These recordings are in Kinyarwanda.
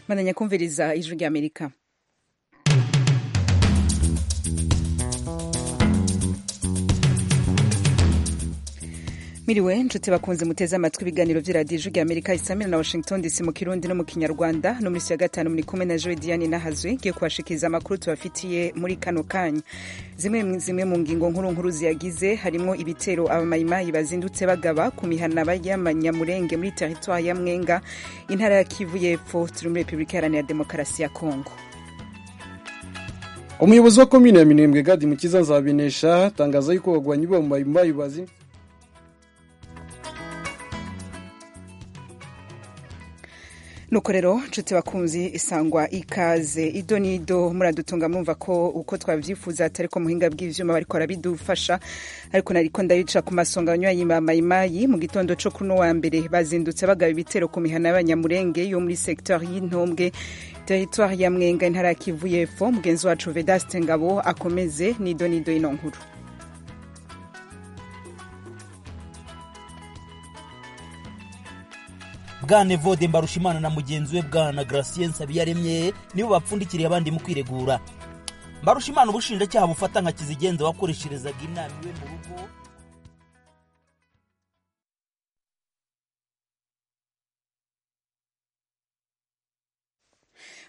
bandanya kumviriza ijwi ry'amerika miriwe nshuti bakunze muteze amatwi ibiganiro by'iradiyo ijwi ry'amerika isamira na washington dc mu kirundi no mu kinyarwanda no muri si ya gatanu muri kumwe na joe diane nahazwe ngiye kubashikiriza amakuru tubafitiye muri kano kanya zimwe zimwe mu ngingo nkuru nkuru ziyagize harimo ibitero abamayimayi bazindutse bagaba ku mihana y'amanyamurenge muri teritwari ya mwenga intara ya kivu y'epfo turi muri repubulika iharanira demokarasi ya kongo umuyobozi wa komine ya minembwe gadi mukiza nzabinesha atangaza yuko bagwanya ibamayimayi bazindutse nuko rero nshuti bakunzi isangwa ikaze ido n'ido muradutunga mwumva ko uko twabyifuza atari ko muhinga bw'ibyuma bariko barabidufasha ariko nariko ndayica ku masonga abanywanyi ba mayimayi mu gitondo co kuno wa mbere bazindutse bagaba ibitero ku mihana y'abanyamurenge yo muri sektori y'intombwe teritwari ya mwenga intara ya kivu y'epfo mugenzi wacu vedaste ngabo akomeze n'ido n'ido ino nkuru bwana evode mbarushimana na mugenzi we bwana Gracien nsabiyaremye nibo bapfundikiriye abandi mu kwiregura mbarushimana ubushinjacyaha bufata nka kizigenza wakoresherezaga inama iwe mu rugo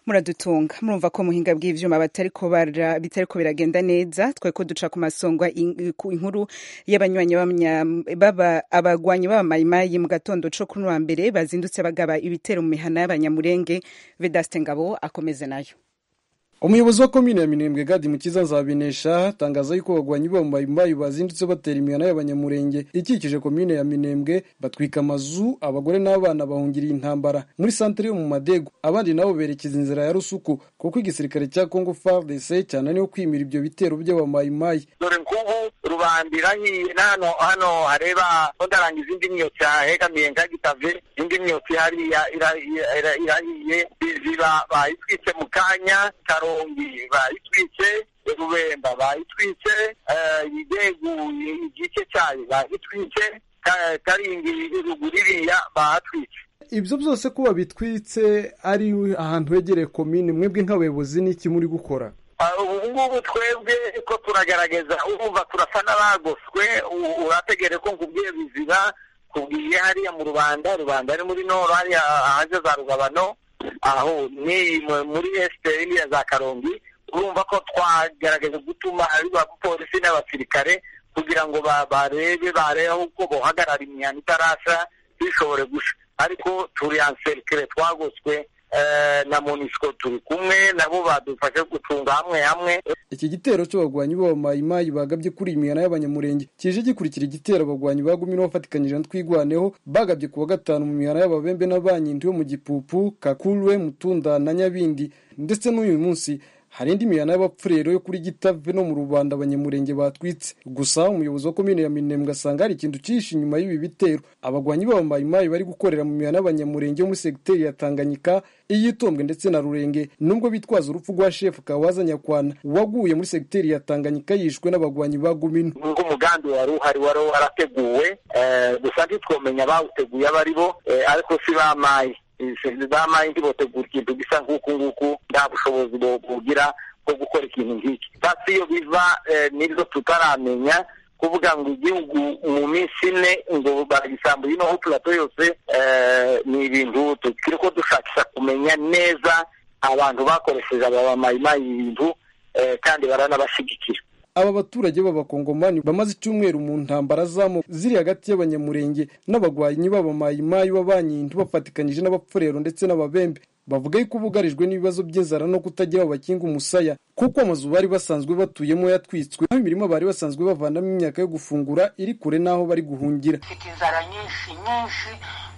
muradutunga murumva ko muhinga bw'ivyuma batariko bara bitariko biragenda neza twe ko duca ku masongwa ku inkuru y'abanywanyi baba abagwanyi baba mayimayi mu gatondo co kuri wa mbere bazindutse bagaba ibitero mu mihana y'abanyamurenge Vedaste Ngabo akomeze nayo umuyobozi wa komine ya minembwe gadi mukiza nzabinesha atangaza yuko bagwanya ibambayimbayi bazindutse batera imihana y'abanyamurenge ikikije komine ya minembwe batwika amazu abagore n'abana bahungiriye intambara muri santere yo mu madegu abandi nabo berekeza inzira ya rusuku kuko igisirikare cya congo fardc cyananiwe kwimira ibyo bitero by'abamayimayi dore nk'ubu rubandira hiye n'hano hano hareba ntudarangiza indi myotsi hegamiye nka gitave indi myotsi hariya irahiye biziba bayitwitse mu kanya karo karongi bayitwitse rubemba bayitwitse yideguye igice cyayo bayitwitse karingi ruguru iriya bahatwitse ibyo byose kuba bitwitse ari ahantu hegereye komine mwebwe nk'abayobozi n'iki muri gukora ubu ngubu twebwe ko turagaragaza urumva turasa n'abagoswe urategere ko nkubwiye biziba kubwiye hariya mu rubanda rubanda ni muri noro hariya ahaje za rugabano aho ni muri esite iriya za karongi urumva ko twagerageza gutuma abapolisi n'abasirikare kugira ngo barebe barebe uko bohagarara imihanda itarasha bishobore gusha ariko turi anserikire twagoswe na monisiko turi kumwe nabo badufashe gucunga hamwe hamwe iki gitero cy'abagwanyi b'abamayimayi bagabye kuri iyi mihana y'abanyamurenge kije gikurikira igitero abagwanyi bagumye bafatikanyije twigwaneho bagabye kuwa gatanu mu mihana y'ababembe n'abanyindi yo mu gipupu kakurwe mutunda na nyabindi ndetse n'uyu munsi hari indi mihana y'abapfurero yo kuri gitave no mu rubanda abanyamurenge batwitse gusa umuyobozi wa komine ya minembwe asanga hari ikintu cyihishe inyuma y'ibi bitero abagwanyi b'abamayimayi bari gukorera mu mihana y'abanyamurenge yo muri segiteri ya tanganyika iy'itombwe ndetse na rurenge nubwo bitwaza urupfu rwa shefu kawaza nyakwana waguye muri segiteri ya tanganyika yishwe n'abagwanyi ba gumino nubwo umugambi wari uhari wari warateguwe gusa ntitwomenya bawuteguye abo ari bo ariko si bamaye bamaye ntibotegura ikintu gisa nk'uku nguku nta bushobozi bugira bwo gukora ikintu nk'iki basi iyo biva nibyo tutaramenya kuvuga ngo igihugu mu minsi ine ngo baragisambuye ino purato yose ni ibintu tukiri ko dushakisha kumenya neza abantu bakoresheje aba bamayimayi ibintu kandi baranabashyigikira aba baturage b'abakongomani bamaze icyumweru mu ntambara zamo ziri hagati y'abanyamurenge n'abagwanyi b'abamayimayi b'abanyintu bafatikanyije n'abapfurero ndetse n'ababembe bavuga yuko bugarijwe n'ibibazo by'inzara no kutagira bakinga umusaya kuko amazu bari basanzwe batuyemo yatwitswe aho imirima bari basanzwe bavanamo imyaka yo gufungura iri kure n'aho bari guhungira mfite inzara nyinshi nyinshi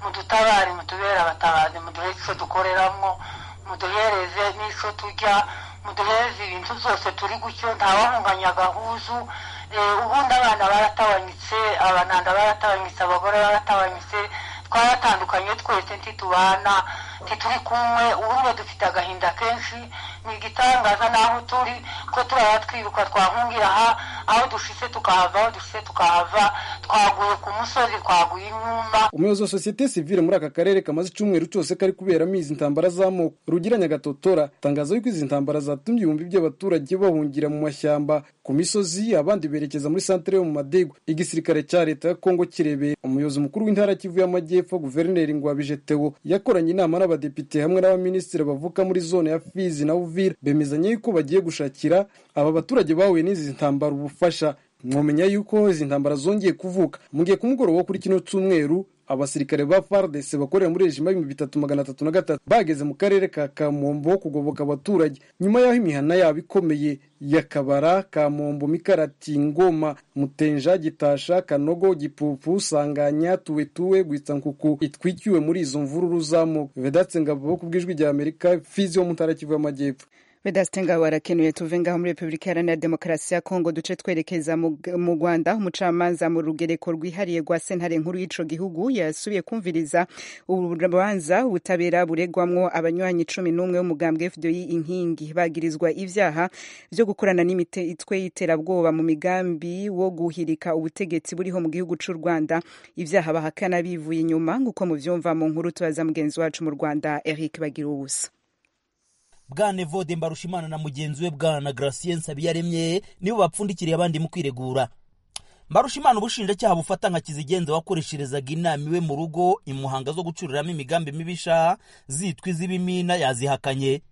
mudutabare mutubere abatabazi muduhe icyo dukoreramo muduhereze n'icyo turya muduhereze ibintu zose turi gutyo ntawahunganya agahuzu ubundi abana baratabanyitse abananda baratabanyitse abagore baratabanyitse twaratandukanye twese ntitubana ntituri kumwe urumva dufite agahinda kenshi ni igitangaza n'aho turi ko turaba twiruka twahungira aha aho dushise tukahava aho dushise tukahava twaguye ku musozi twaguye inyuma umuyobozi wa sosiyete sivile muri aka karere kamaze icyumweru cyose kari kuberamo izi ntambara z'amoko rugira nyagatotora tangaza yuko izi ntambara zatumye ibihumbi by'abaturage bahungira mu mashyamba ku misozi abandi berekeza muri santire yo mu madegwa igisirikare cya leta ya kongo kirebera umuyobozi mukuru w'intara kivu y'amajyepfo guverineri ngwabije tewo yakoranye inama n'abadepite hamwe n'abaminisitiri bavuka muri zone ya fizi na uvira bemezanya yuko bagiye gushakira aba baturage bahuye n'izi ntambara ubufasha mwamenya yuko izi ntambara zongeye kuvuka mu gihe ku mugoroba wo kuri kino cyumweru abasirikare ba fardese bakorera muri rejima y'ibihumbi bitatu magana atatu na gatatu bageze mu karere ka kamombo kugoboka abaturage nyuma y'aho imihana yabo ikomeye ya kabara kamombo mikarati ngoma mutenja gitasha kanogo gipupu sanganya tuwetuwe gwitsankuku itwikiwe muri izo mvururu z'amoko vedatse ngabo ku bw'ijwi rya amerika fizi yo mu ntara kivu y'amajyepfo vedasite ngaho warakenuye tuve ngaho muri repubulika iharanira demokarasi ya kongo duce twerekeza mu rwanda umucamanza mu rugereko rwihariye rwa sentare nkuru y'ico gihugu yasubiye kumviriza urubanza ubutabera buregwamwo abanywanyi cumi n'umwe w'umugambwe fdi inkingi bagirizwa ibyaha vyo gukorana n'imitwe y'iterabwoba mu migambi wo guhirika ubutegetsi buriho mu gihugu c'u rwanda ivyaha bahakana bivuye inyuma nk'uko muvyumva mu nkuru tubaza mugenzi wacu mu rwanda eric bagira ubusa bwana evode mbarushimana na mugenzi we bwana gracien nsabiyaremye nibo bapfundikiriye abandi mu kwiregura mbarushimana ubushinjacyaha bufata nka kizigenza wakoresherezaga inama iwe mu rugo imuhanga zo gucururiramo imigambi mibisha zitwa iz'ibimina yazihakanye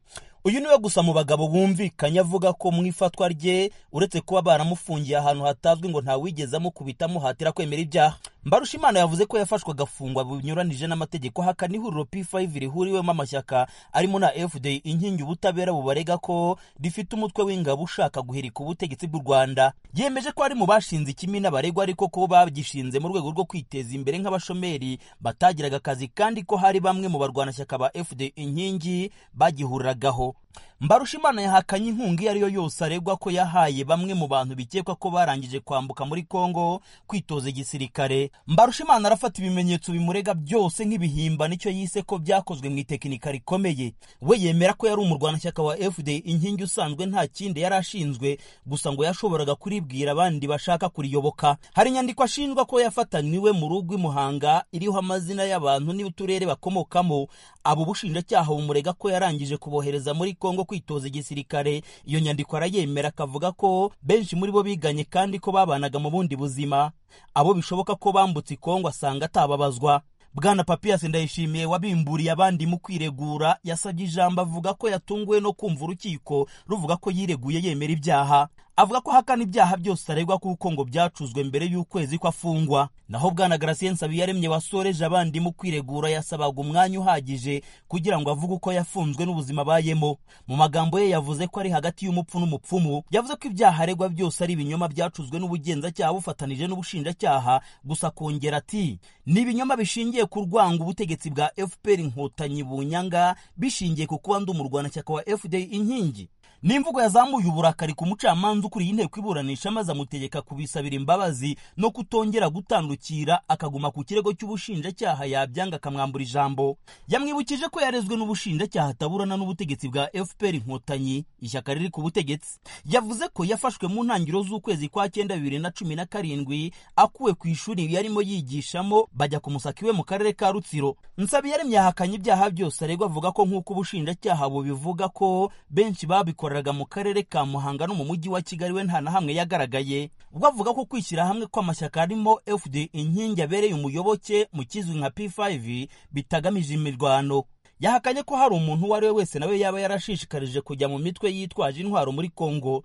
uyu niwe gusa mu bagabo bumvikanye avuga ko mu ifatwa rye uretse kuba baramufungiye ahantu hatazwi ngo ntawigeze amukubita amuhatira kwemera ibyaha mbarushimana yavuze ko yafashwe agafungwa binyuranije n'amategeko hakana ihuriro p5 rihuriwemo amashyaka arimo na fd inkingi ubutabera bubarega ko rifite umutwe w'ingabo ushaka guhirika ubutegetsi bw'u rwanda yemeje ko ari mu bashinze ikimina baregwa ariko ko bagishinze mu rwego rwo kwiteza imbere nk'abashomeri batagiraga akazi kandi ko hari bamwe mu barwanashyaka ba fd inkingi bagihuriragaho mbarushimana yahakanye inkunga iyo ari yo yose aregwa ko yahaye bamwe mu bantu bikekwa ko barangije kwambuka muri kongo kwitoza igisirikare mbarushimana arafata ibimenyetso bimurega byose nk'ibihimba nicyo yise ko byakozwe mu itekinika rikomeye we yemera ko yari umurwanashyaka wa fd inkingi usanzwe nta kindi yari ashinzwe gusa ngo yashoboraga kuribwira abandi bashaka kuriyoboka hari inyandiko ashinjwa ko yafatanywe mu rugo imuhanga iriho amazina y'abantu n'uturere bakomokamo abo bushinjacyaha bumurega ko yarangije kubohereza muri kongo kwitoza igisirikare iyo nyandiko arayemera akavuga ko benshi muri bo biganye kandi ko babanaga mu bundi buzima abo bishoboka ko bambutse ikongo asanga atababazwa bwana papiyasi ndayishimiye wabimburiye abandi mu kwiregura yasabye ijambo avuga ko yatunguwe no kumva urukiko ruvuga ko yireguye yemera ibyaha avuga ko hakana ibyaha byose aregwa kuko ngo byacuzwe mbere y'ukwezi ko afungwa naho bwana garasien nsabiyaremye wasoreje abandi mu kwiregura yasabaga umwanya uhagije kugira ngo avuge uko yafunzwe n'ubuzima abayemo mu magambo ye yavuze ko ari hagati y'umupfu n'umupfumu yavuze ko ibyaha aregwa byose ari ibinyoma byacuzwe n'ubugenzacyaha bufatanije n'ubushinjacyaha gusa akongera ati ni ibinyoma bishingiye ku rwango ubutegetsi bwa fpr inkotanyi bunyanga bishingiye ku kuba ndi umurwanashyaka wa fd inkingi ni imvugo yazamuye uburakari ku mucamanza ukuriye inteko iburanisha maze amutegeka kubisabira imbabazi no kutongera gutandukira akaguma ku kirego cy'ubushinjacyaha yabyanga akamwambura ijambo yamwibukije ko yarezwe n'ubushinjacyaha ataburana n'ubutegetsi bwa fpr inkotanyi ishyaka riri ku butegetsi yavuze ko yafashwe mu ntangiriro z'ukwezi kwa cyenda bibiri na cumi na karindwi akuwe ku ishuri yarimo yigishamo bajya kumusaka iwe mu karere ka rutsiro nsabiyaremye yahakanye ibyaha byose aregwa avuga ko nk'uko ubushinjacyaha bubivuga ko benshi babikora yakoreraga mu karere ka muhanga no mu mujyi wa kigali we nta na hamwe yagaragaye ubwo avuga ko kwishyira hamwe kw'amashyaka arimo fd inkingi abereye umuyoboke mu kizwi nka p5 bitagamije imirwano yahakanye ko hari umuntu uwo ari we wese nawe yaba yarashishikarije kujya mu mitwe yitwaje intwaro muri kongo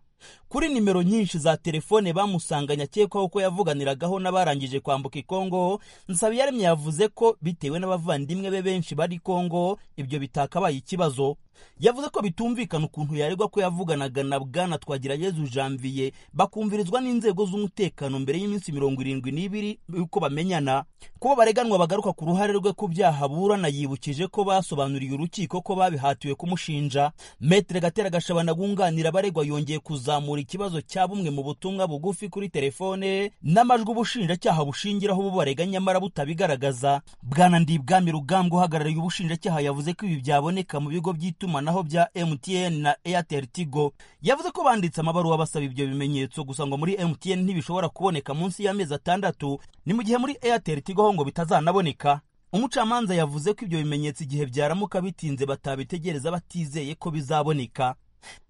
kuri nimero nyinshi za telefone bamusanganye akekwaho ko yavuganiragaho n'abarangije kwambuka ikongo nsabiyaremye yavuze ko bitewe n'abavandimwe be benshi bari kongo ibyo bitakabaye ikibazo yavuze ko bitumvikana ukuntu yaregwa ko yavuganaga na bwana twagirayezu janvier bakumvirizwa n'inzego z'umutekano mbere y'iminsi mirongo irindwi n'ibiri yuko bamenyana kuba bareganwa bagaruka ku ruhare rwe ku byaha burana yibukije ko basobanuriye urukiko ko babihatiwe kumushinja metere gatera gashabana bunganira abaregwa yongeye kuzamura ikibazo cya bumwe mu butumwa bugufi kuri telefone n'amajwi ubushinjacyaha bushingiraho bubarega nyamara butabigaragaza bwana ndibwami rugambwa uhagarariye ubushinjacyaha yavuze ko ibi byaboneka mu bigo by'itora by'itumanaho bya MTN na Airtel Tigo yavuze ko banditse amabaruwa basaba ibyo bimenyetso gusa ngo muri MTN ntibishobora kuboneka munsi y'amezi atandatu ni mu gihe muri Airtel Tigo ho ngo bitazanaboneka umucamanza yavuze ko ibyo bimenyetso igihe byaramuka bitinze batabitegereza batizeye ko bizaboneka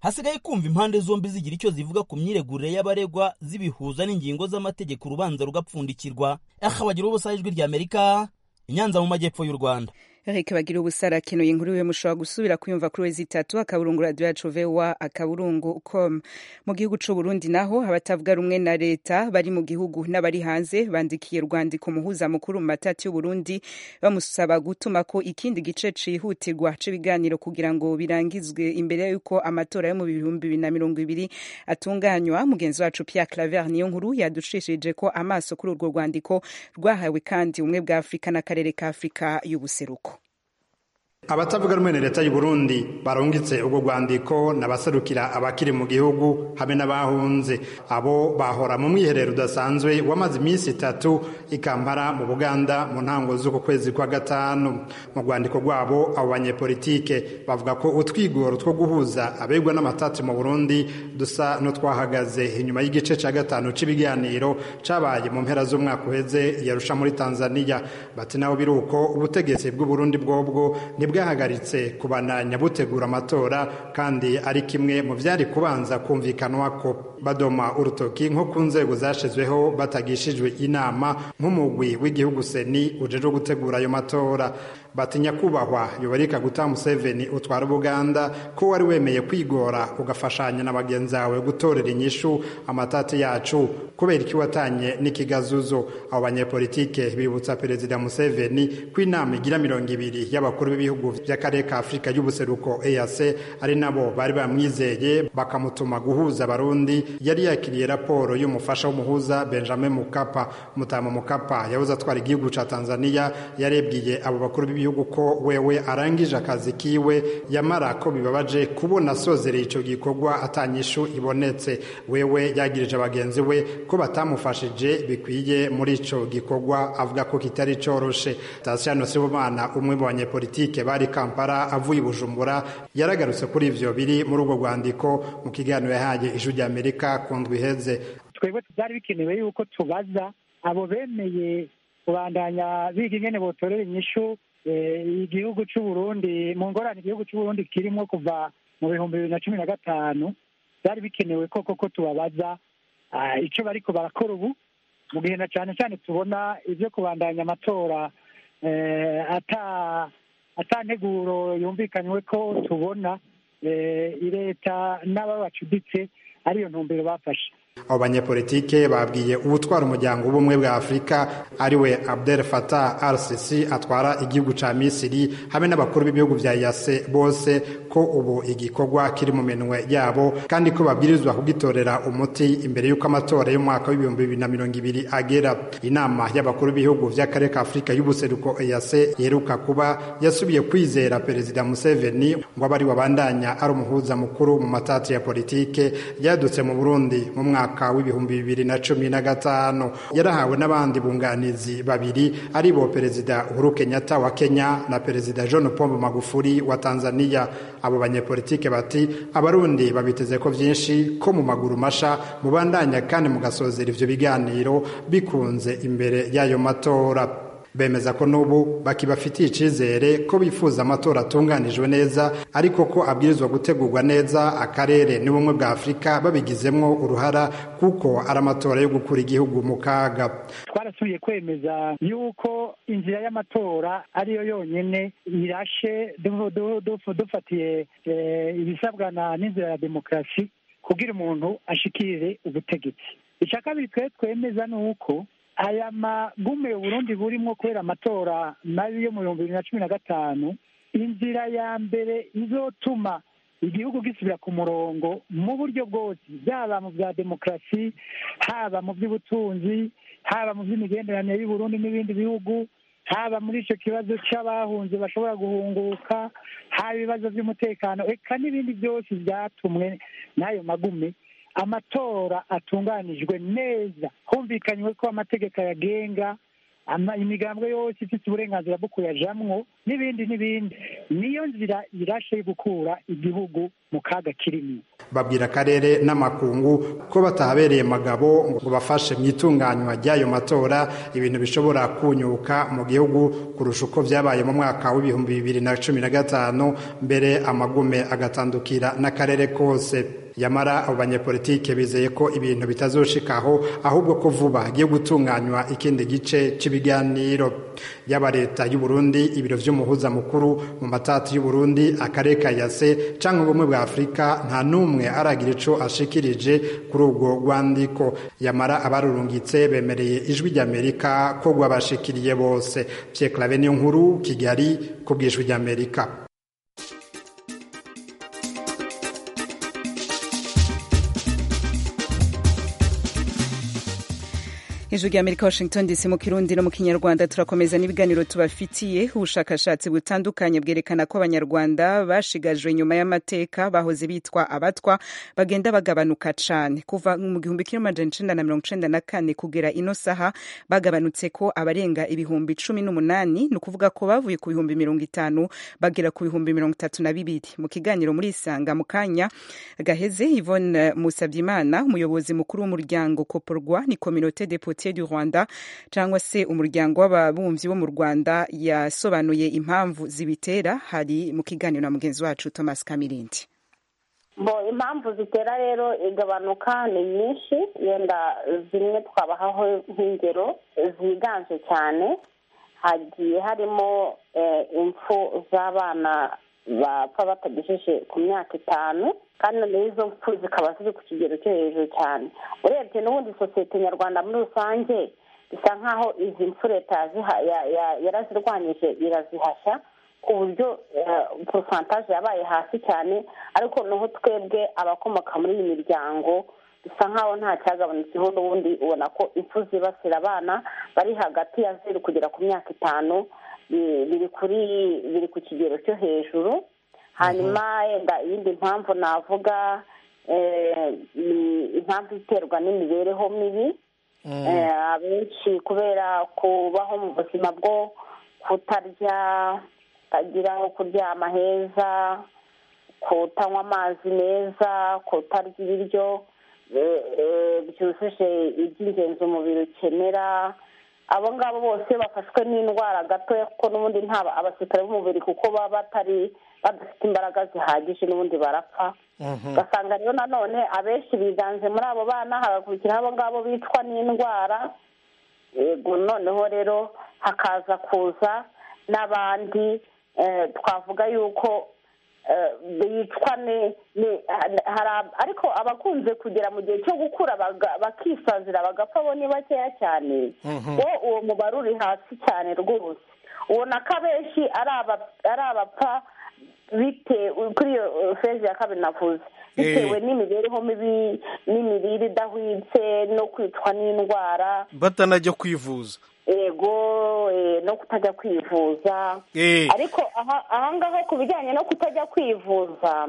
hasigaye kumva impande zombi zigira icyo zivuga ku myiregurire y'abaregwa zibihuza n'ingingo z'amategeko urubanza rugapfundikirwa aha bagira ubusa ijwi ry'amerika i nyanza mu majyepfo y'u rwanda Eric bagira ubusara akenuye inkuru iwe mushobora gusubira kuyumva kuri wezi itatu akaburungu radiyo yacu vewa akaburungu com mu gihugu cy'u Burundi naho abatavuga rumwe na leta bari mu gihugu n'abari hanze bandikiye rwandiko umuhuza mukuru mu matati y'u Burundi bamusaba gutuma ko ikindi gice cihutirwa c'ibiganiro kugira ngo birangizwe imbere y'uko amatora yo mu bihumbi bibiri na mirongo ibiri atunganywa mugenzi wacu Pierre Claver niyo nkuru yadushishije ko amaso kuri urwo rwandiko rwahawe kandi ubumwe bwa Afurika n'akarere ka Afurika y'ubuseruko abatavuga rumwe na leta y'uburundi barungitse ubwo rwandiko n'abaserukira abakiri mu gihugu habe n'abahunze abo bahora mu mwiherero udasanzwe wamaze iminsi itatu ikambara mu buganda mu ntango z'uko kwezi kwa gatanu mu rwandiko rwabo abo banyepolitike bavuga ko utwigoro two guhuza abegwa n'amatati mu burundi dusa n'utwahagaze inyuma y'igice cya gatanu cy'ibiganiro cyabaye mu mpera z'umwaka uheze yarusha muri tanzania bati naho biri uko ubutegetsi bw'uburundi bwobwo ntibwa bwahagaritse kubandanya butegura amatora kandi ari kimwe mu byari kubanza kumvikanwa ko badoma urutoki nko ku nzego zashizweho batagishijwe inama nk'umugwi w'igihugu seni ujejwe gutegura ayo matora batinya kubahwa yobarika guta museveni utwara ubuganda ko wari wemeye kwigora ugafashanya na bagenzi bawe gutorera inyishu amatati yacu kubera iki watanye n'ikigazuzo abo banyepolitike bibutsa perezida museveni ko inama igira mirongo ibiri y'abakuru b'ibihugu by'akarere ka afurika y'ubuseruko ease ari nabo bari bamwizeye bakamutuma guhuza abarundi yari yakiriye raporo y'umufasha w'umuhuza benjamin mukapa mutama mukapa yahoze atwara igihugu cya tanzania yarebwiye abo bakuru b'ibihugu ko wewe arangije akazi kiwe yamara ko bibabaje kubona asozereye icyo gikorwa atanyishu ibonetse wewe yagirije abagenzi we ko batamufashije bikwiye muri icyo gikorwa avuga ko kitari cyoroshe tasiyano sibomana umwe mu banyepolitike bari kampala avuye i bujumbura yaragarutse kuri ibyo biri muri urwo rwandiko mu kiganiro yahaye ijwi ry'amerika amerika ku ndwi iheze twebwe byari bikenewe yuko tubaza abo bemeye kubandanya biga ingene botorera inyishu igihugu cy'u Burundi mu ngorane igihugu cy'u Burundi kirimo kuva mu bihumbi bibiri na cumi na gatanu byari bikenewe koko ko tubabaza icyo bariko barakora ubu mu gihe na cyane cyane tubona ibyo kubandanya amatora ata atanteguro yumvikanywe ko tubona leta n'ababacuditse ariyo ntumbero bafashe abo banyepolitike babwiye ubutwara umuryango w'ubumwe bwa afurika ariwe abdel fatah rcc atwara igihugu cya misiri hamwe n'abakuru b'ibihugu bya yase bose ko ubu igikorwa kiri mu minwe yabo kandi ko babwirizwa kugitorera umuti imbere y'uko amatora y'umwaka w'ibihumbi bibiri na mirongo ibiri agera inama y'abakuru b'ibihugu by'akarere ka afurika y'ubuseruko eyase yeruka kuba yasubiye kwizera perezida museveni ngo abe ari wabandanya ari umuhuza mukuru mu matati ya politike yadutse mu burundi mu mwaka mwaka w'ibihumbi bibiri na cumi na gatanu yarahawe n'abandi bunganizi babiri ari bo perezida uhuru kenyatta wa kenya na perezida john pombe magufuli wa tanzania abo banyepolitike bati abarundi babiteze ko byinshi ko mu maguru masha mubandanya kandi mugasozera ivyo biganiro bikunze imbere y'ayo matora bemeza ko n'ubu bakibafitiye icyizere ko bifuza amatora atunganijwe neza ariko ko abwirizwa gutegurwa neza akarere n'ubumwe bwa afurika babigizemo uruhara kuko ari amatora yo gukura igihugu mu kaga twarasubiye kwemeza yuko inzira y'amatora ariyo yonyine irashe dufatiye ibisabwa n'inzira ya demokarasi kugira umuntu ashikire ubutegetsi icya kabiri twe twemeza ni uko aya magume uburundi burimo kubera amatora mabi yo mu bihumbi bibiri na cumi na gatanu inzira ya mbere izotuma igihugu gisubira ku murongo mu buryo bwose byaba mu bya demokarasi haba mu by'ubutunzi haba mu by'imigenderanire y'uburundi n'ibindi bihugu haba muri icyo kibazo cy'abahunze bashobora guhunguka haba ibibazo by'umutekano eka n'ibindi byose byatumwe n'ayo magume amatora atunganijwe neza humvikanywe ko amategeko ayagenga imigambwe yose ifite uburenganzira bwo kuyajamwo n'ibindi n'ibindi niyo nzira irashe yo gukura igihugu mu kaga kirimo babwira akarere n'amakungu ko batahabereye magabo ngo bafashe mu itunganywa ry'ayo matora ibintu bishobora kunyuka mu gihugu kurusha uko byabaye mu mwaka w'ibihumbi bibiri na cumi na gatanu mbere amagume agatandukira n'akarere kose yamara abo banyepolitike bizeye ko ibintu bitazoshikaho ahubwo ko vuba hagiye gutunganywa ikindi gice cy'ibiganiro yaba leta y'u Burundi ibiro vy'umuhuza mukuru mu matatu y'u Burundi akarere ka Yase canke ubumwe bwa Afrika nta numwe aragira ico ashikirije kuri ubwo rwandiko yamara abarurungitse bemereye ijwi ry'Amerika ko rwabashikiriye bose Pierre Claver niyo nkuru Kigali ku bw'ijwi ry'Amerika ijwi rya amerika washington dc mu kirundi no mu kinyarwanda turakomeza n'ibiganiro tubafitiye ubushakashatsi butandukanye bwerekana ko abanyarwanda bashigajwe nyuma y'amateka bahoze bitwa abatwa bagenda bagabanuka cyane kuva mu gihumbi kimwe amajana icenda na mirongo icenda na kane kugera ino saha bagabanutse ko abarenga ibihumbi cumi n'umunani ni ukuvuga ko bavuye ku bihumbi mirongo itanu bagera ku bihumbi mirongo itatu na bibiri mu kiganiro muri isanga mu kanya gaheze yvonne musabyimana umuyobozi mukuru w'umuryango koporwa ni kominote depute du rwanda cyangwa se umuryango w'ababumbyi bo mu rwanda yasobanuye impamvu zibitera hari mu kiganiro na mugenzi wacu thomas kamirindi bo impamvu zitera rero igabanuka ni nyinshi yenda zimwe twabahaho nk'ingero ziganje cyane hagiye harimo impfu z'abana bapfa batagejeje ku myaka itanu kandi noneho izo mpfu zikaba ziri ku kigero cyo hejuru cyane urebye n'ubundi sosiyete nyarwanda muri rusange bisa nk'aho izi mpfu leta yarazirwanyije irazihashya ku buryo porosantaje yabaye hasi cyane ariko noneho twebwe abakomoka muri iyi miryango bisa nk'aho nta cyagabanutseho n'ubundi ubona ko impfu zibasira abana bari hagati ya zeru kugera ku myaka itanu biri kuri biri ku kigero cyo hejuru hanyuma yenda iyindi mpamvu navuga ni impamvu iterwa n'imibereho mibi abenshi kubera kubaho mu buzima bwo kutarya kutagira aho kuryama heza kutanywa amazi meza kutarya ibiryo byujuje iby'ingenzi umubiri ukenera abo ngabo bose bafashwe n'indwara gatoya kuko n'ubundi nta abasirikare b'umubiri kuko baba batari badafite imbaraga zihagije n'ubundi barapfa ugasanga rero nanone abenshi biganje muri abo bana hagakurikiraho abo ngabo bicwa n'indwara yego noneho rero hakaza kuza n'abandi twavuga yuko bicwa ariko abakunze kugera mu gihe cyo gukura bakisazira bagapfa bo ni bakeya cyane bo uwo mubare uri hasi cyane rwose ubona ko abenshi ari abapfa bitewe kuri iyo fezi ya kabiri navuze bitewe n'imibereho mibi n'imirire idahwitse no kwicwa n'indwara batanajya kwivuza yego no kutajya kwivuza ariko aha ngaha ku bijyanye no kutajya kwivuza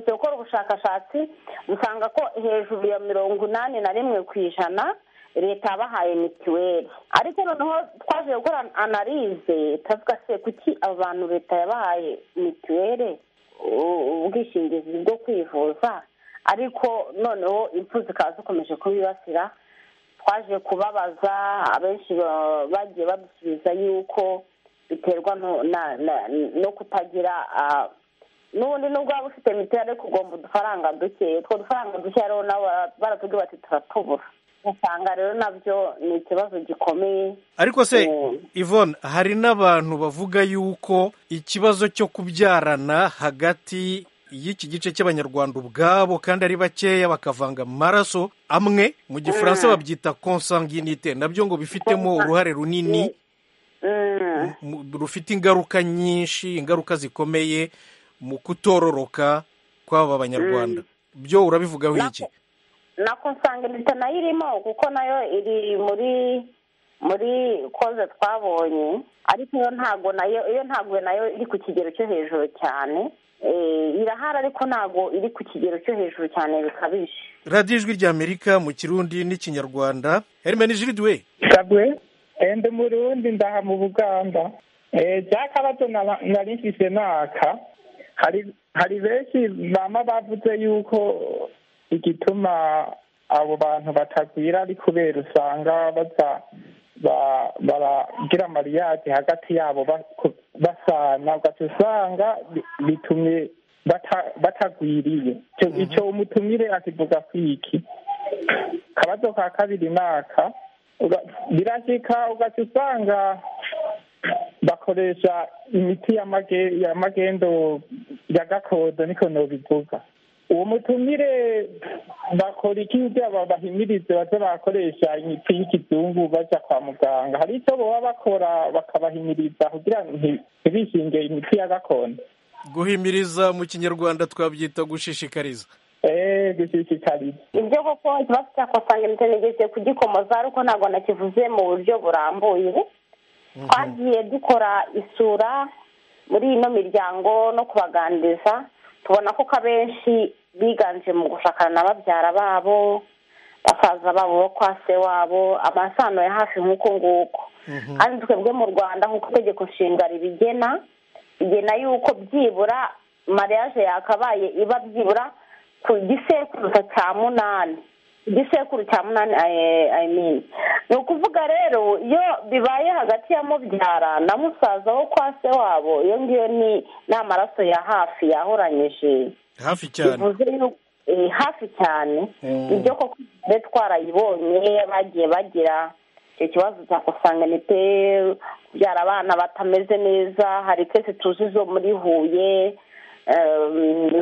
dukora ubushakashatsi usanga ko hejuru ya mirongo inani na rimwe ku ijana leta yabahaye mituweli ariko noneho twaje gukora analize tuvuga se kuki abantu leta yabahaye mituweli ubwishingizi bwo kwivuza ariko noneho impfu zikaba zikomeje kubibasira twaje kubabaza abenshi bagiye badusubiza yuko biterwa no kutagira n'ubundi nubwo waba ufite mituweli ariko ugomba udufaranga duke utwo dufaranga duke rero nabo baratubwira bati turatubura usanga rero nabyo ni ikibazo gikomeye ariko se Yvonne hari n'abantu bavuga yuko ikibazo cyo kubyarana hagati y'iki gice cy'abanyarwanda ubwabo kandi ari bakeya bakavanga amaraso amwe mu gifaransa babyita consanguinite nabyo ngo bifitemo uruhare runini rufite ingaruka nyinshi ingaruka zikomeye mu kutororoka kw'aba banyarwanda byo urabivugaho iki na consanguinite nayo irimo kuko nayo iri muri muri koze twabonye ariko iyo ntago nayo iyo ntago nayo iri ku kigero cyo hejuru cyane irahari ariko ntabwo iri ku kigero cyo hejuru cyane bikabije radiyo ijwi ry'amerika mu kirundi n'ikinyarwanda hermeni jiridiwe sabwe ndi mu rundi ndaha mu buganda byakabato nari mfise naka hari benshi bama bavuze yuko igituma abo bantu batagwira ari kubera usanga baza baragira amariyage hagati yabo basana ugaca usanga bitumye batagwiriye icyo umutumire akivuga kwiki akabazo ka kabiri naka birashyika ugaca usanga bakoresha imiti ya magendo ya gakondo niko nobivuga uwo mutumire bakora iki kugira ngo bahimirize baze bakoresha imiti y'ikizungu bajya kwa muganga hari icyo baba bakora bakabahimiriza kugira ngo ntibishinge imiti ya gakondo guhimiriza mu kinyarwanda twabyita gushishikariza gushishikariza ibyo koko kiba cyakusanga ndetse nigeze kugikomoza ariko ntabwo nakivuze mu buryo burambuye twagiye dukora isura muri ino miryango no kubaganiriza tubona ko abenshi biganje mu gushakana na babyara babo basaza babo bo kwa se wabo amasano ya hafi nk'uko nguko kandi twebwe mu rwanda nk'uko itegeko nshinga ribigena bigena yuko byibura mariage yakabaye iba byibura ku gisekuru cya munani igisekuru cya munani ayimini ni ukuvuga rero iyo bibaye hagati ya mubyara na musaza wo kwa se wabo iyo ngiyo ni amaraso ya hafi yahoranyije hafi cyane hafi cyane ibyo koko twarayibonye bagiye bagira icyo kibazo cyakusanga ni pe kubyara abana batameze neza hari twese tuzi zo muri huye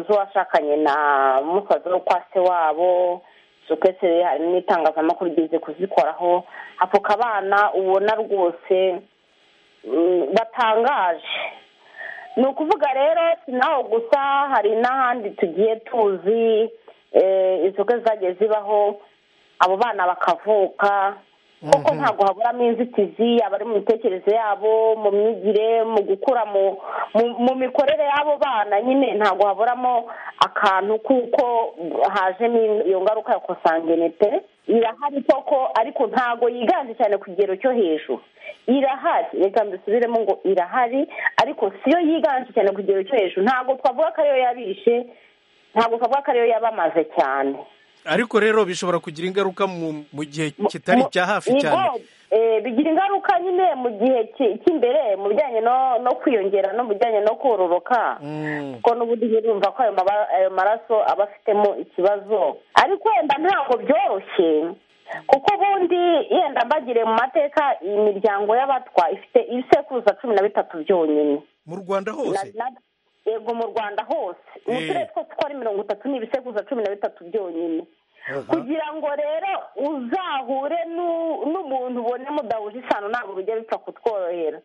z'uwashakanye na musaza wo kwa se wabo twese hari n'itangazamakuru rigeze kuzikoraho apfuka abana ubona rwose batangaje ni ukuvuga rero si naho gusa hari n'ahandi tugiye tuzi inzoga zagiye zibaho abo bana bakavuka kuko ntabwo haburamo inzitizi abari mu mitekerereze yabo mu myigire mu gukura mu mikorere y'abo bana nyine ntabwo haburamo akantu kuko hajemo iyo ngaruka ya kosangenete irahari koko ariko ntabwo yiganje cyane ku kigero cyo hejuru irahari reka mbisubiremo ngo irahari ariko siyo yiganje cyane ku kigero cyo hejuru ntabwo twavuga ko ariyo yabishe ntabwo twavuga ko ariyo yabamaze cyane ariko rero bishobora kugira ingaruka mu gihe kitari icya hafi cyane bigira ingaruka nyine mu gihe cy'imbere mu bijyanye no kwiyongera no mu bijyanye no kororoka kuko n'ubundi birumva ko ayo maraso aba afitemo ikibazo ariko wenda ntabwo byoroshye kuko ubundi yenda mbagire mu mateka imiryango y'abatwa ifite ibisekuruza cumi na bitatu byonyine mu rwanda hose yego mu rwanda hose mu turere twose uko ari mirongo itatu n'ibisekuruza cumi na bitatu byonyine kugira ngo rero uzahure n'umuntu ubone mudahuje isano ntabwo bijya bipfa kutworohera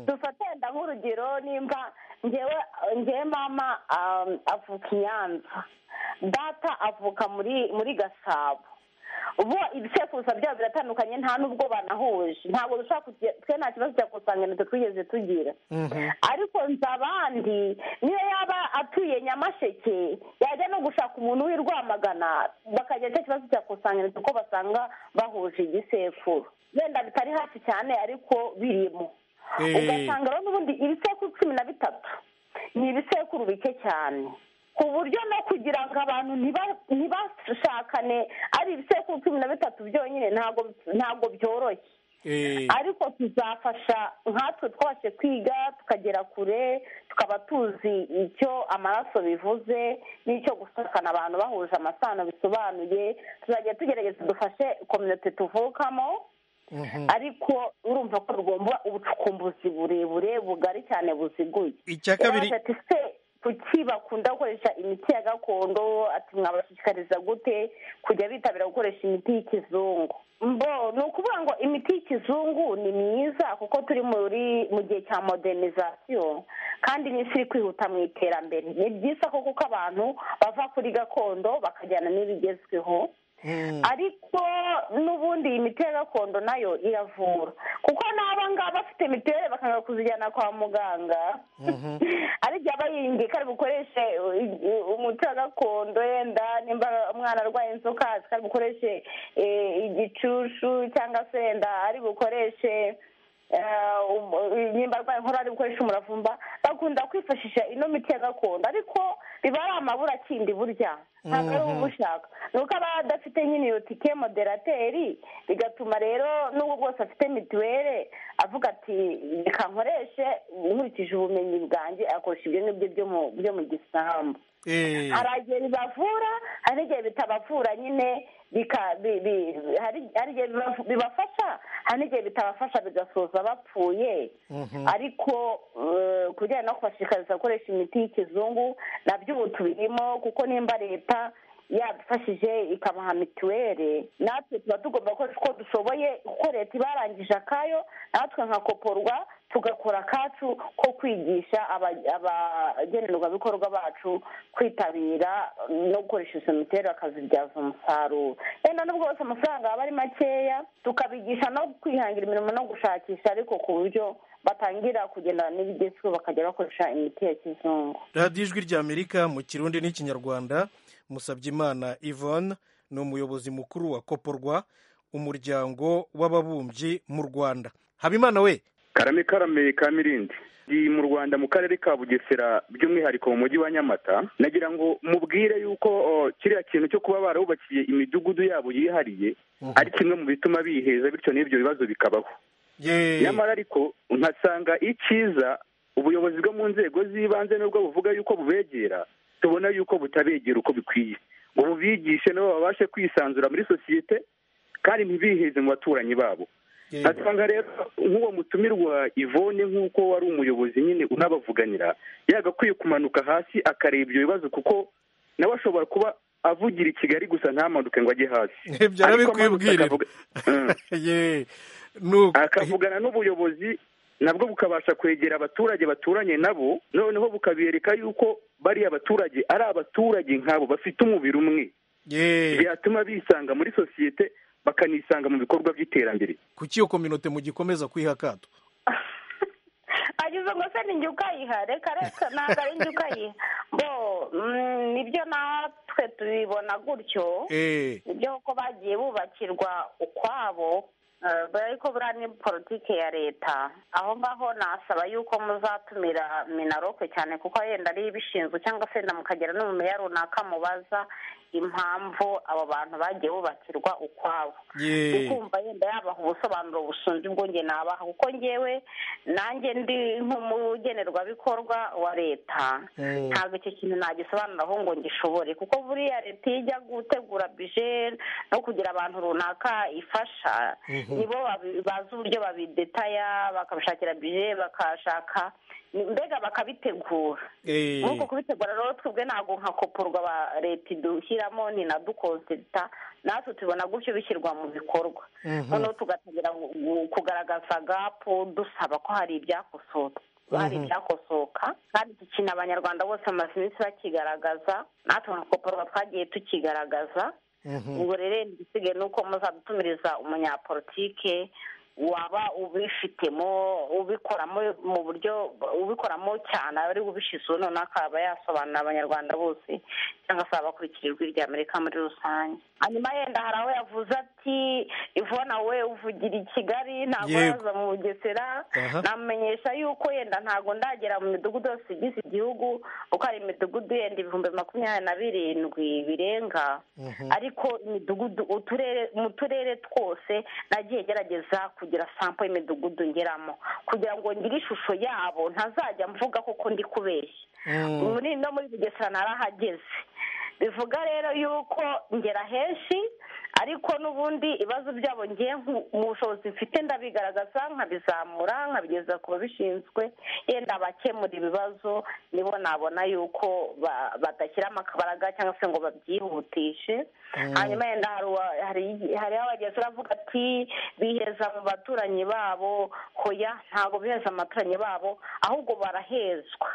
dufate wenda nk'urugero nimba ngewe mama avuka i nyanza data avuka muri gasabo ubu ibisekuruza byabo biratandukanye nta n'ubwo banahuje ntabwo dushobora kugira twe nta kibazo cya kusanganiro twigeze tugira ariko nzi abandi niyo yaba atuye nyamasheke yajya no gushaka umuntu w'i rwamagana bakagira icyo kibazo cya kusanganiro kuko basanga bahuje igisekuru wenda bitari hafi cyane ariko birimo ugasanga rero n'ubundi ibisekuru cumi na bitatu ni ibisekuru bike cyane ku buryo no kugira ngo abantu ntibashakane ari ibisekuru cumi na bitatu byonyine ntabwo byoroshye ariko tuzafasha nkatwe twabashe kwiga tukagera kure tukaba tuzi icyo amaraso bivuze n'icyo gusakana abantu bahuje amasano bisobanuye tuzajya tugerageza dufashe kominote tuvukamo ariko urumva ko rugomba ubucukumbuzi burebure bugari cyane buziguye icya kabiri kuki bakunda gukoresha imiti ya gakondo ati mwabashishikariza gute kujya bitabira gukoresha imiti y'ikizungu mbo ni ukuvuga ngo imiti y'ikizungu ni myiza kuko turi muri mu gihe cya modernizasiyo kandi n'isi iri kwihuta mu iterambere ni byiza ko kuko abantu bava kuri gakondo bakajyana n'ibigezweho ariko n'ubundi iyi miti ya gakondo nayo iravura kuko n'aba ngaba bafite mituweli bakanga kuzijyana kwa muganga ariko aba yiyumvika ari bukoreshe i- i- umuti wa gakondo yenda nimba umwana arwaye inzoka ari bukoreshe eh, igicushu cyangwa se yenda ari bukoreshe eh, um- nimba arwaye inkorora ari bukoreshe umuravumba bakunda kwifashisha ino miti ya gakondo ariko biba ari amabura akindi burya ntabwo ari uba ushaka ni uko aba adafite nyine iyo tike moderateri bigatuma rero n'ubwo bwose afite mituweli avuga ati reka nkoreshe nkurikije ubumenyi bwanjye akoresha ibyo ngibyo byo mu- byo mu gisambu Eh, hari igihe bibavura hari igihe bitabavura nyine bika- bi- bi- hari hari igihe biba- bibafasha hari n'igihe bitabafasha bigasoza bapfuye ariko eh, ku bijyanye no kubashishikariza gukoresha imiti y'ikizungu nabyo ubu tubirimo kuko nimba leta yadufashije ikabaha mituweli natwe tuba tugomba gukoresha uko dushoboye kuko leta ibarangije akayo natwe nka koporwa tugakora akacu ko kwigisha aba- abagenerwabikorwa bacu kwitabira no gukoresha izo mituweli bakazibyaza umusaruro yenda n'ubwo bose amafaranga aba ari makeya tukabigisha no kwihangira imirimo no gushakisha ariko ku buryo batangira kugendana n'ibigezweho bakajya bakoresha imiti ya kizungu radiyo ijwi ry'amerika mu kirundi n'ikinyarwanda musabyimana yvonne ni umuyobozi mukuru wa koporwa umuryango w'ababumbyi mu rwanda habimana we karame karame ka mirindi ndi mu rwanda mu karere ka bugesera by'umwihariko mu mujyi wa nyamata nagira ngo mubwire yuko o, kiriya kintu cyo kuba barabubakiye imidugudu yabo yihariye ari kimwe mu bituma biheza bityo n'ibyo bibazo bikabaho Ye. nyamara ariko nkasanga icyiza ubuyobozi bwo mu nzego z'ibanze nubwo buvuga yuko bubegera tubona yuko butabegera uko bikwiye ngo bubigishe nabo babashe kwisanzura muri sosiyete kandi ntibiheze mu baturanyi babo nkasanga rero nk'uwo mutumirwa ivone nk'uko wari umuyobozi nyine unabavuganira yagakwiye kumanuka hasi akareba ibyo bibazo kuko nawe ashobora kuba avugira i kigali gusa ntamanuke ngo ajye hasi byara Ariko amanutse bikwibwirira akavuga- Mm Ye. Nuko- akavugana n'ubuyobozi nabwo bukabasha kwegera abaturage baturanye nabo noneho bukabereka yuko bariya baturage ari abaturage nk'abo bafite umubiri umwe Ye. byatuma bisanga muri sosiyete bakanisanga mu bikorwa by'iterambere kuki iyo kominote mugikomeza kwiha akato agize ngo se ninjye ukayiha reka reka ntabwo ari njye ukayiha bo mm, nibyo natwe tubibona gutyo Eh, nibyo ko bagiye bubakirwa ukwabo eh, ariko buriya ni politiki ya leta aho ngaho nasaba yuko muzatumira minaroke cyane kuko yenda ariyo ibishinzwe cyangwa se yenda mukagera n'umumeya runaka mubaza impamvu abo bantu bagiye bubakirwa ukwabo ye. ukumva yenda yabaha ubusobanuro busumba ubwo njye nabaha kuko ngewe nanjye ndi nk'umugenerwabikorwa wa leta ntabwo icyo kintu nagisobanuraho ngo ngishobore kuko buriya leta iyo ijya gutegura bije no kugira abantu runaka ifasha nibo babi- bazi uburyo babidetaya bakabishakira bije bakashaka mbega bakabitegura Eh, nk'uko kubitegura rero twebwe ntabwo nka koporwa ba leta idushyiramo ni na dukonsita natwe tubona gutyo bishyirwa mu bikorwa noneho tugatangira gu- gu- kugaragaza gapu dusaba ko hari ibyakosotse hari ibyakosoka kandi iki kintu abanyarwanda bose bamaze iminsi bakigaragaza natwe nka koporwa twagiye tukigaragaza ubwo rero igisigaye ni uko muzadutumiriza umunyapolitike waba ubifitemo ubikoramo mu buryo ubikoramo cyane aba ari ubishizeho noneho akaba yasobanurira abanyarwanda bose cyangwa se abakurikira ijwi rya amerika muri rusange hanyuma yenda hari aho yavuze ati ivona we uvugira i kigali ntabwo Yego. yaza mu bugesera Aha. namenyesha yuko yenda ntabwo ndagera mu midugudu yose igize igihugu kuko hari imidugudu yenda ibihumbi makumyabiri na birindwi birenga ariko imidugudu uturere mu turere twose nagiye gerageza kugira sampo y'imidugudu ngeramo kugira ngo ngire ishusho yabo ntazajya mvuga koko ndi kubeshya muri no muri bugesera narahageze bivuga rero yuko ngera henshi ariko n'ubundi ibibazo byabo ngiye mu bushobozi mfite ndabigaragaza nkabizamura nkabigeza ku babishinzwe yenda abakemura ibibazo nibo nabona yuko ba- badashyiramo akabaraga cyangwa se ngo babyihutishe hanyuma yenda hari uwa- hari- hariho abagenzi baravuga ati biheza mu baturanyi babo hoya ntabwo biheza mu baturanyi babo ahubwo barahezwa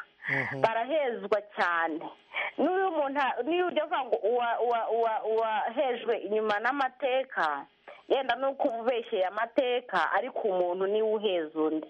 barahezwa cyane n'uyu muntu niyo ujya avuga ngo uwahejwe inyuma n'amateka yenda nuko ubeshyeye amateka ariko umuntu niwe uheza undi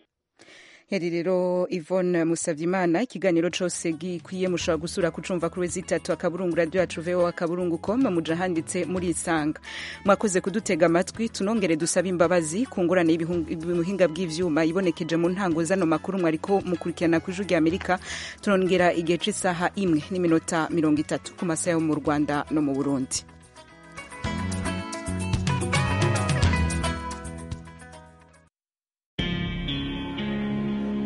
yari rero Yvonne Musabyimana ikiganiro cyose gikwiye mushobora gusura kucumva kuri wezi itatu akaburungu radiyo yacu vewo akaburungu koma muja handitse muri isanga mwakoze kudutega amatwi tunongere dusabe imbabazi ku ngurane y'ubuhinga bw'ibyuma ibonekeje mu ntango zano makuru mwari ko mukurikirana ku ijwi Amerika turongera igihe cy'isaha imwe n'iminota mirongo itatu ku masaha yo mu Rwanda no mu Burundi